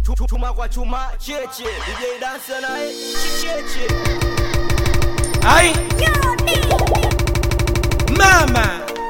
Tu- chuma kwa chuma cheche DJ dansa naye cheche Ai mama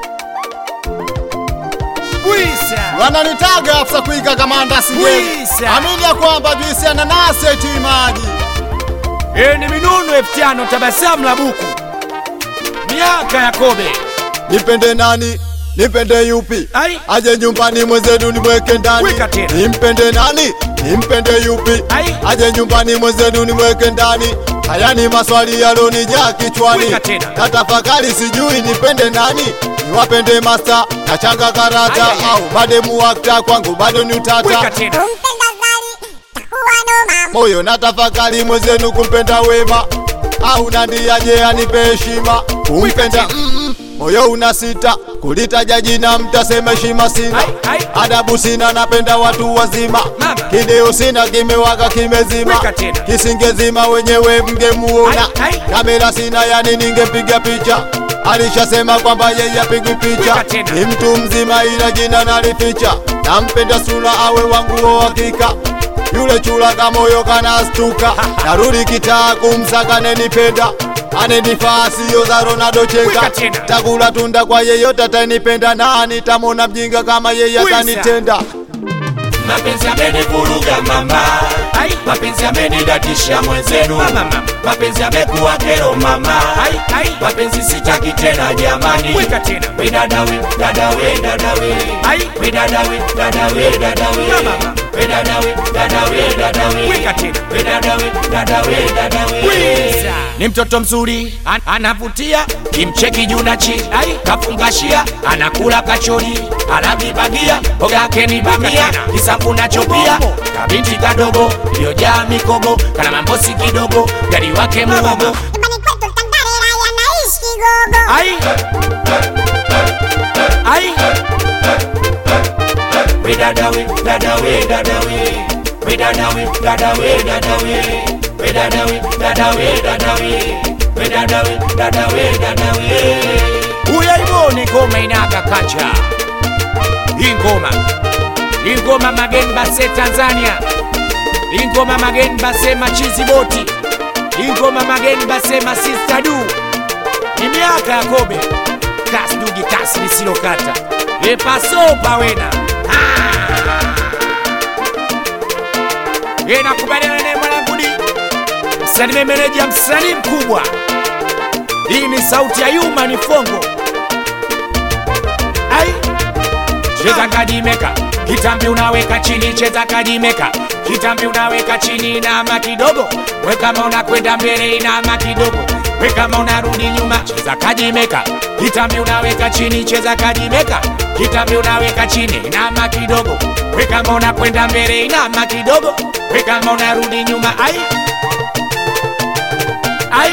Bwisa wananitaga afisa kuiga kamanda singeli Bwisa. amini ya kwamba juisi ya nanasi haitii maji e, ni minunu elfu tano tabasamu la buku miaka ya kobe nipende nani nipende yupi Ai. aje nyumbani mwenzenu nimweke ndani Weka tena. nimpende nani nimpende yupi Ai. aje nyumbani mwenzenu nimweke ndani haya ni maswali yalonijaa kichwani Weka tena. natafakari sijui nipende nani niwapende masta na changa karata Ai, ai, ai. au bademu wakta kwangu bado ni utata weka tena kumpenda zali takuwa noma moyo natafakari mwenzenu kumpenda wema au nandiaje anipe heshima kumpenda mm, moyo una sita kulitaja jina mtasema heshima sina Ai, ai. adabu sina napenda watu wazima Mama. kideo sina kimewaka kimezima Weka tena. kisingezima wenyewe mngemuona Ai, ai. kamera sina yani ningepiga picha alishasema kwamba yeye apigwi picha Weka tena. ni mtu mzima ila jina nalificha nampenda sura awe wangu wa hakika yule chula kamoyo kanastuka narudi kitaa kumsaka anenipenda anenifaa siyo za Ronaldo Weka chenga tena. takula tunda kwa yeyote atanipenda nani tamona mjinga kama yeye Wisa. atanitenda mapenzi amenivuruga mama Ai. mapenzi amenidatisha mwenzenu Mama, mama. mapenzi amekuwa kero mama Ai, ai. mapenzi sitaki tena jamani Weka tena. we dadawe dadawe dadawe Ai. we dadawe dadawe dadawe Mama, mama. we dadawe dadawe dadawe Weka tena. we dadawe dadawe dadawe Bwisa ni mtoto mzuri an anavutia kimcheki juu na chini ai kafungashia anakula kachori anavibagia boga yake ni bamia kisambu nacho pia kabinti kadogo iliyojaa mikogo kana mambosi kidogo gari wake muogo nyumbani kwetu tandarela yanaishi kigogo ai ai we dadawe dadawe dadawe we dadawe dadawe dadawe we dadawe dadawe dadawe we dadawe dadawe dadawe uyaibone ngoma inaga kacha hii ngoma hii ngoma mageni base tanzania hii ngoma mageni base machizi boti hii ngoma mageni base masista du ni miaka ya kobe kasi dugi kasi lisilokata epasopa wena inakubaliana naye mwanangudi msalime meneja msanii mkubwa hii ni sauti ya yuma ni fongo ai cheza kadimeka kitambi unaweka chini cheza kadimeka kitambi unaweka chini inama kidogo we kama unakwenda mbele inama kidogo we kama unarudi nyuma cheza kadimeka kitambi unaweka chini cheza kadimeka kitambi unaweka chini inama kidogo we kama unakwenda mbele inama kidogo we kama unarudi nyuma ai ai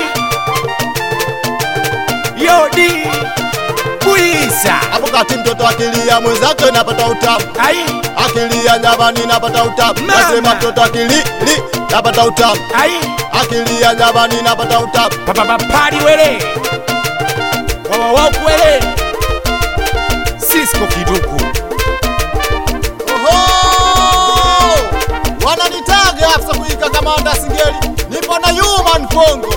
yodi buisa hapo kati mtoto akilia mwenzake napata utamu ai akilia nyavani napata utamu Mama. nasema mtoto akili li napata utamu ai akilia nyavani napata utamu papapapadi wele wawawakwele sisko kiduku Oho! wananitaga afisa kuika kamanda singeli nipo na human fongo